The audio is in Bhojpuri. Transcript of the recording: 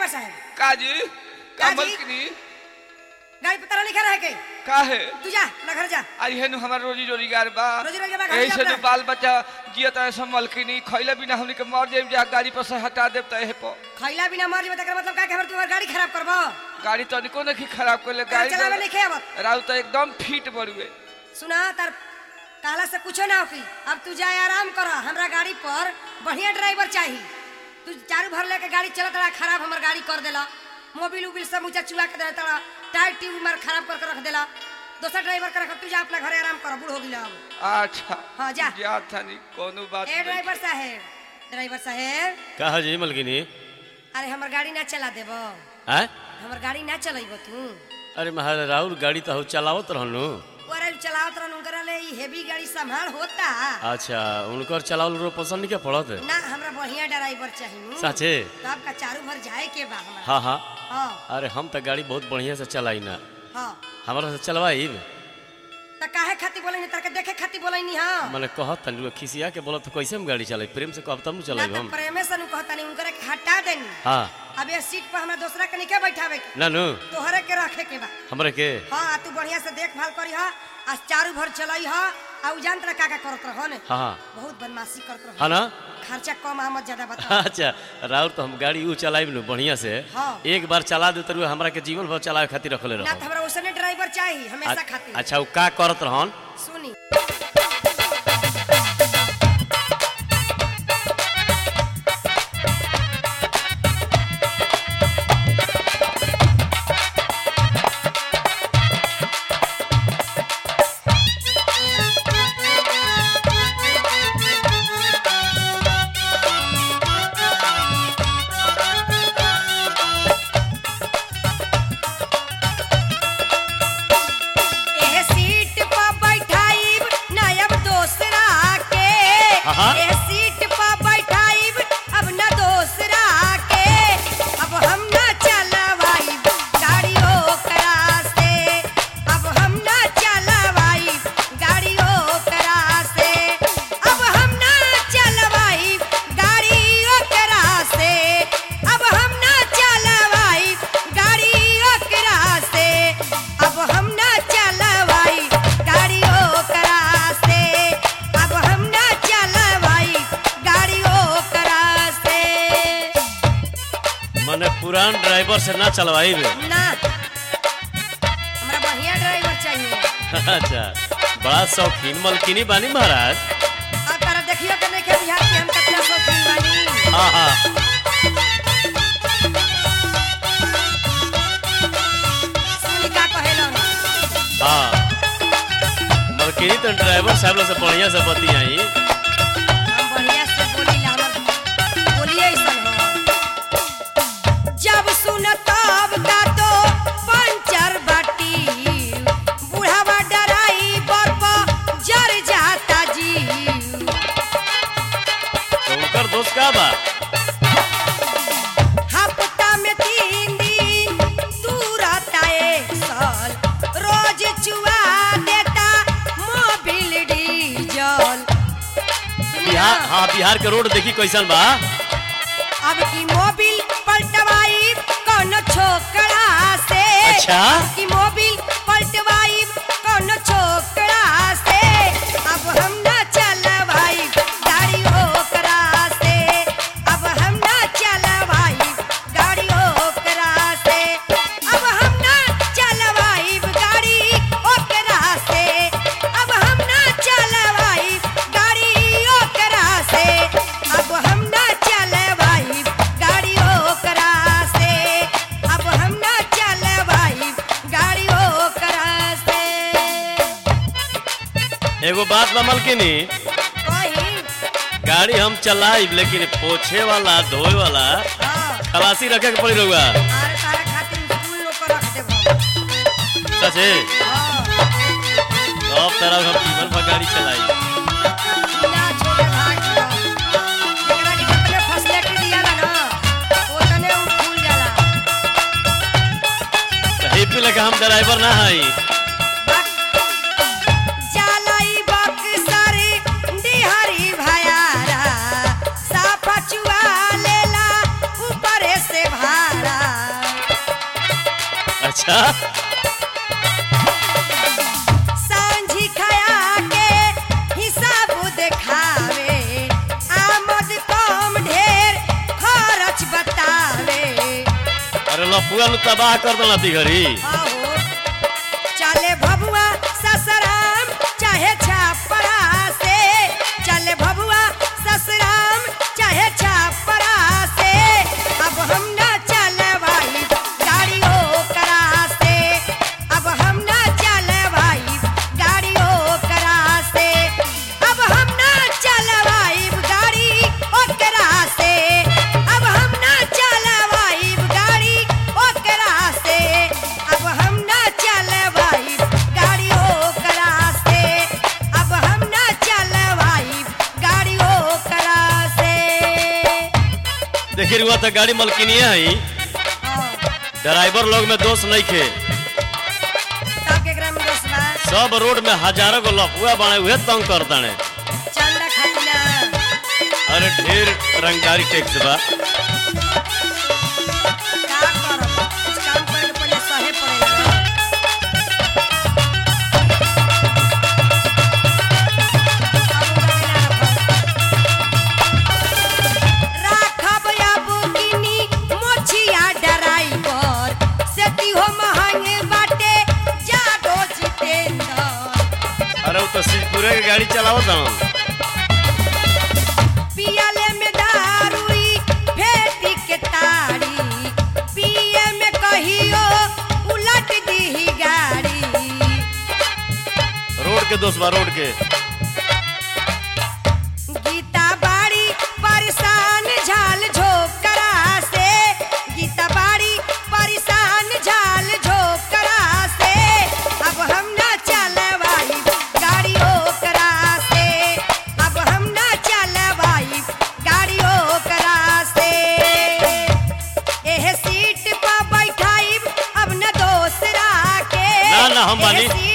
ड्राइवर साहब काजी काजी? कमल किनी गाड़ी पता लिखा रहे के का है तू जा अपना घर जा आज है नु हमार रोजी रोजगार बा रोजी रोजगार बा, घर यही जा से अपना। नु बाल बच्चा जियत है संभल किनी खइले बिना हमनी के मर जाइब जा गाड़ी पर से हटा देब त एहे पर खैला बिना मर जेबे तकर मतलब का खबर तू हमार गाड़ी खराब करबो गाड़ी तनिको नहीं खराब कर ले गाड़ी गाड़ी चलावे नहीं खेबत राउ तो एकदम फिट बड़ुए सुना तार कहला से कुछो ना होकी अब तू जाए आराम कर हमरा गाड़ी पर बढ़िया ड्राइवर चाहिए तू चारू भर लेके गाड़ी चलत रहा खराब हमर गाड़ी कर देला मोबिल उबिल सब ऊंचा चुला के दे तड़ा टायर ट्यूब मार खराब कर के रख देला दोसर ड्राइवर के रख तू जा अपना घरे आराम कर बूढ़ हो गिला अब अच्छा हाँ, जा। जा थानी कोनो बात ए नहीं ड्राइवर साहेब ड्राइवर साहेब का है जी मलकिनी अरे हमर गाड़ी ना चला देबो आय हमर गाड़ी ना चलेबो तू अरे महाराज राहुल गाड़ी तो चलावत रहनु ओरे चलावत रहन उनकरा ले ई हेवी गाड़ी संभाल होता अच्छा उनकर चलावल रो पसंद नहीं क्या पड़त ना हमरा बढ़िया ड्राइवर चाहिए साचे तब का चारू भर जाए के बा हमरा हाँ हाँ हाँ अरे हम तो गाड़ी बहुत बढ़िया से चलाई ना हाँ हमारा से चलवाई त काहे खाती बोले नहीं तरके देखे खाती बोले नहीं हाँ मैंने कहत तनी खिसिया के बोला तो कैसे हम गाड़ी चलाई प्रेम से कहब तब न ना चलाई तो हम प्रेमे से नु कहता नहीं उनकरे के हटा देनी हाँ अब ये सीट पर हमरा दूसरा के निके बैठावे के ना नु तोहरे के रखे के बा हमरे के हाँ आ तू बढ़िया से देखभाल करी हा आ चारू भर चलाई हा आ उ जानत रहा का का करत रहो ने हाँ हाँ बहुत बदमाशी करत रहो हाँ ना खर्चा कम आमद ज्यादा बता अच्छा राहुल तो हम गाड़ी ऊ चलाइब नु बढ़िया से हाँ। एक बार चला दे तो हमरा के जीवन भर चलावे खातिर रखले ना रहो तो हमरा उसने ड्राइवर चाहिए हमेशा खातिर अच्छा ऊ का करत रहन सुनी एह सीट पर बैठाइब ना अब दोसरा के हाँ। एह सीट पर बैठाइब अब ना दोसरा के अब हम ना चलवाइब गाड़ी ओकरा से अब हम ना चलवाइब गाड़ी ओकरा से अब हम ना चलवाइब गाड़ी ओकरा से अब हम ना चलवाइब गाड़ी ओकरा से अब हम ना चलवाई गाड़ी ओकरा से अब हम ना चलवाई गाड़ी ओकरा से मने पुरान ड्राइवर से ना चलवाई बे ना हमरा बढ़िया ड्राइवर चाहिए अच्छा बड़ा शौकीन मलकिनी बानी महाराज अब तारा देखियो के नहीं के बिहार के हम कितना शौकीन बानी हाँ हाँ सुनी का कहेलन हाँ मलकिनी तो ड्राइवर साहब लोग से बढ़िया से बतियाई हम बढ़िया से बोली ला हमर बोलिए ऐसन हो जब सुन तब का तो पंचर बाटी बुढ़ावा डराई बरप जर जाता जी तो उनकर दोस्त का बा हफ्ता में तीन दिन दूर आता एक साल रोज चुआ देता मोबिल डीजल सुनिए बिहार ना। हाँ बिहार के रोड देखी कैसन बा अब की मोबिल पलटवाई कौन छोकरा से अच्छा। अब की मोबिल पलटवाई कौन छोकरा से अब हम ना चलवाई गाड़ी ओकरा से अब हम ना चलवाई गाड़ी ओकरा से अब हम ना चलवाई गाड़ी ओकरा से अब हम ना चलवाई गाड़ी ओकरा से अब हम ना चलवाई गाड़ी ओकरा से अब हम ना चलवाई गाड़ी ओकरा से एगो बात बा मलकिनी कही गाड़ी हम चलाइब लेकिन पोछे वाला धोए वाला हाँ खलासी रखे के पड़ी रहुआ अरे तारा खातिर स्कूल लोग को रख देबो सचे हाँ अब तरह हम जीवन भर गाड़ी चलाई ना छोटे भाग दो जेकरा के जितने फैसिलिटी दियाला ना ओतने उ खुल जाला कहीं पे लगे हम ड्राइवर ना हई जालाई बक्सर डिहरी भयारा साफा चुआ लेला ऊपरे से भारा अच्छा सांझी खया के हिसाब देखावे आमद कम ढेर खर्च बतावे अरे लफुआ नु तबाह कर देला ती घरी आहो चले भबुआ ससराम चाहे छापरा से चले भबुआ ससराम चाहे छापरा से अब हम ना चलवाई गाड़ी ओकरा से अब हम ना चलवाई गाड़ी ओकरा से अब हम ना चलवाई गाड़ी ओकरा से अब हम ना चलवाई गाड़ी ओकरा से अब हम ना चलवाई गाड़ी ओकरा से अब हम ना चलवाई गाड़ी ओकरा से देखी रुआ तो गाड़ी मलकिनिए है हाँ, ड्राइवर लोग में दोष नहीं खे तब केकरा में दोष बा सब रोड में हजारों को लफुआ बने हुए तंग कर दने चंदा खातिना अरे ढेर रंगदारी टैक्स बा का करब कुछ काम करे के पहिले सहे पड़ेला ना। राखब अब किनी मोछिया ड्राइवर सेती हो महंगे बाटे जादो जितेंद्र अरे वो तो सिद्धपुरे के गाड़ी चलावत हन पियले में दारूई फेटी के ताड़ी पिए में कहियो उलट दी गाड़ी रोड के दोस्त बा रोड के गीता बाड़ी परेशान झाल झोकरा से गीता बाड़ी परेशान झाल झोकरा से अब हम ना चलवाई गाड़ी ओकरा से अब हम ना चलवाई गाड़ी ओकरा से एह सीट पर बैठाई अब न दोसरा के ना, ना, हम बानी। एह सीट